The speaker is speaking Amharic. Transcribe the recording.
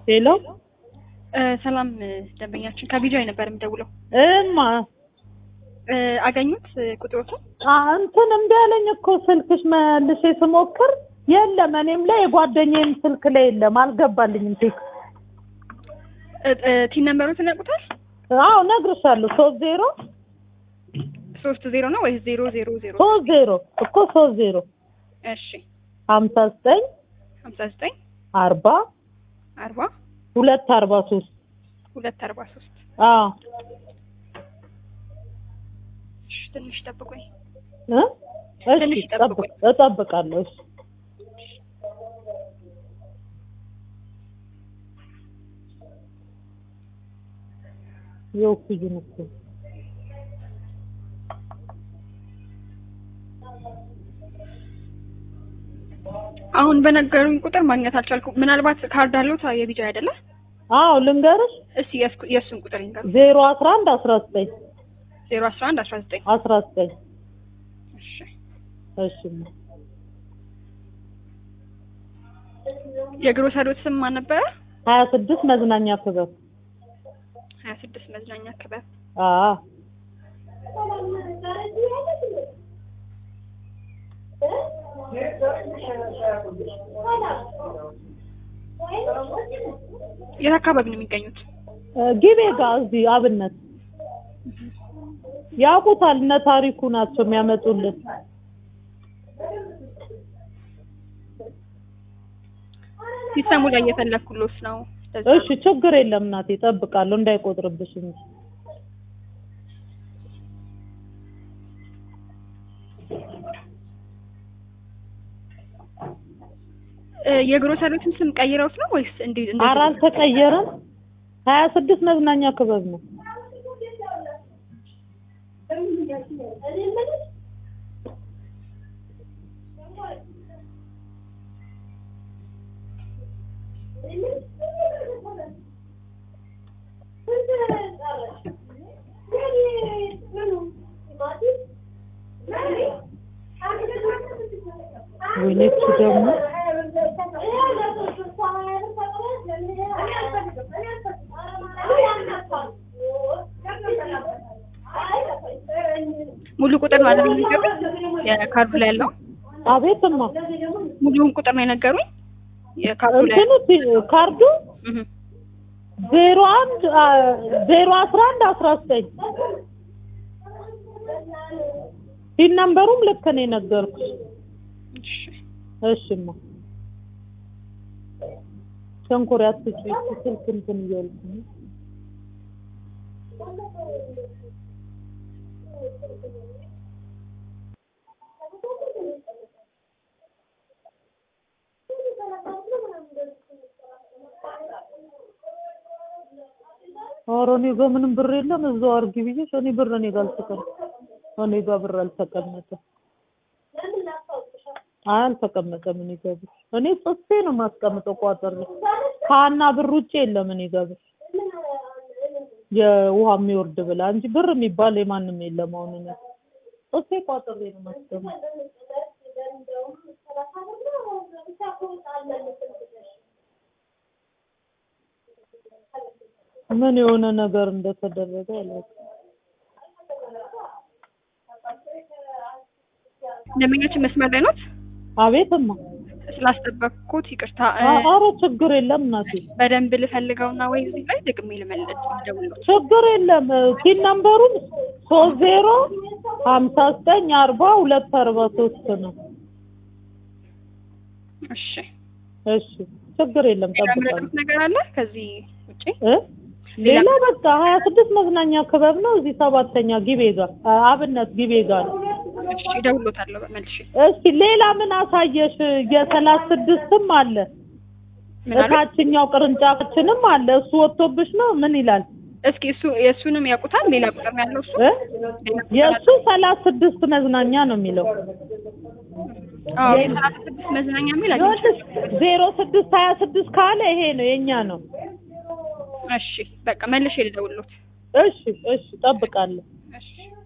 ሄሎ እ ሰላም ደንበኛችን ከቢጃይ ነበር የምደውለው። እማ እ አገኙት ቁጥሮቱን? አ እንትን እምቢ አለኝ እኮ ስልክሽ መልሼ ስሞክር የለም። እኔም ላይ የጓደኛዬም ስልክ ላይ የለም፣ አልገባልኝም ቴክስት። እ እ ቲን ነምበሩን ያውቁታል? አዎ እነግርሻለሁ። ሶስት ዜሮ ሶስት ዜሮ ነው ወይስ ዜሮ ዜሮ ዜሮ? ሶስት ዜሮ እኮ ሶስት ዜሮ እሺ ሀምሳ ዘጠኝ ሀምሳ ዘጠኝ አርባ አርባ ሁለት አርባ ሶስት ሁለት አርባ ሶስት አዎ እሺ ትንሽ ጠብቆኝ እ እሺ ትንሽ ጠብቅ ጠብቁኝ። እጠብቃለሁ። እሺ የኦክሲጅን እኮ አሁን በነገሩኝ ቁጥር ማግኘት አልቻልኩም። ምናልባት ካርድ አለው የቢጃይ አይደለ? አዎ ልንገርሽ እስቲ የእስኩ- የእሱን ቁጥር ይንገሩ። ዜሮ አስራ አንድ አስራ ዘጠኝ ዜሮ አስራ አንድ አስራ ዘጠኝ አስራ ዘጠኝ እሺ እሺ የግሮሰሪዎች ስም ማን ነበረ? ሀያ ስድስት መዝናኛ ክበብ ሀያ ስድስት መዝናኛ ክበብ አዎ የት አካባቢ ነው የሚገኙት? ጊቤ ጋር እዚህ አብነት ያውቁታል። እነ ታሪኩ ናቸው የሚያመጡልን። ሲስተሙ ላይ እየፈለግኩሎት ነው። ለዛ እሺ ችግር የለም እናቴ፣ እጠብቃለሁ እንዳይቆጥርብሽ እንጂ። እ የግሮሰሪዎችን ስም ቀይረውት ነው ወይስ እንዲ እንደዚህ? ኧረ አልተቀየረም። ሀያ ስድስት መዝናኛ ክበብ ነው። ወይኔ እሱ ደግሞ ሙሉ ቁጥር ነው አይደል የሚነገሩኝ? የካርዱ ላይ ያለው አቤትማ ሙሉውን ቁጥር ነው የነገሩኝ። የካርዱ ላይ እንትኑ ቲ- ካርዱ እህ ዜሮ አንድ አ፣ ዜሮ አስራ አንድ አስራ ዘጠኝ ፒን ነምበሩም ልክ ነው የነገርኩሽ። እሺ እሽማ ሸንኮራ አትጪ ስልክ እንትን እያልኩ ነው። ኧረ እኔ ጋር ምንም ብር የለም። እዛው አድርጊ ብዬሽ እኔ ብር እኔ ጋር አልተቀመጠም። እኔ ጋር ብር አልተቀመጠም። አይ አልተቀመጠም እኔ ጋር ብር። እኔ ጽፌ ነው የማስቀምጠው ቋጥሬ። ከሀና ብር ውጭ የለም እኔ ጋር ብር የውሃ የሚወርድ ብላ እንጂ ብር የሚባል የማንም የለም። አሁን እኔ ጽፌ ቋጥሬ ነው የማስቀምጠው። ምን የሆነ ነገር እንደተደረገ አላውቅም። ደንበኛችን መስመር ላይ ኖት? አቤትማ ስላስጠበቅኩት ይቅርታ። እ አ- ኧረ ችግር የለም እናቴ በደንብ ልፈልገውና ወይ እዚህ ላይ ደግሜ ልመልስ ልደውልልዎት። ችግር የለም። ቲን ነምበሩን ሶስት ዜሮ ሀምሳ ዘጠኝ አርባ ሁለት አርባ ሶስት ነው። እሺ እሺ ችግር የለም። ሌላ ጠብቃለሁ የምረዱት ነገር አለ ከዚህ ውጪ? እ ሌላ በቃ ሀያ ስድስት መዝናኛ ክበብ ነው እዚህ ሰባተኛ ጊቤ ጋር አ- አብነት ጊቤ ጋር ነው። እሺ እደውልልዎታለሁ መልሼ። እስኪ ሌላ ምን አሳየሽ? የሰላሳ ስድስትም አለ ምን አለ? እታችኛው ቅርንጫፋችንም አለ። እሱ ወጥቶብሽ ነው ምን ይላል? እስኪ እሱ የእሱንም ያውቁታል? ሌላ ቁጥር ነው ያለው እሱ? እ ሌላ ቁጥር የእሱ ሰላሳ ስድስት መዝናኛ ነው የሚለው አዎ የሰላሳ ስድስት መዝናኛ የሚል አግኝቻለሁ። ዜሮ ስድስት ሀያ ስድስት ካለ ይሄ ነው የኛ ነው። እሺ በቃ መልሼ ልደውልልዎት። እሺ እሺ፣ ጠብቃለሁ። እሺ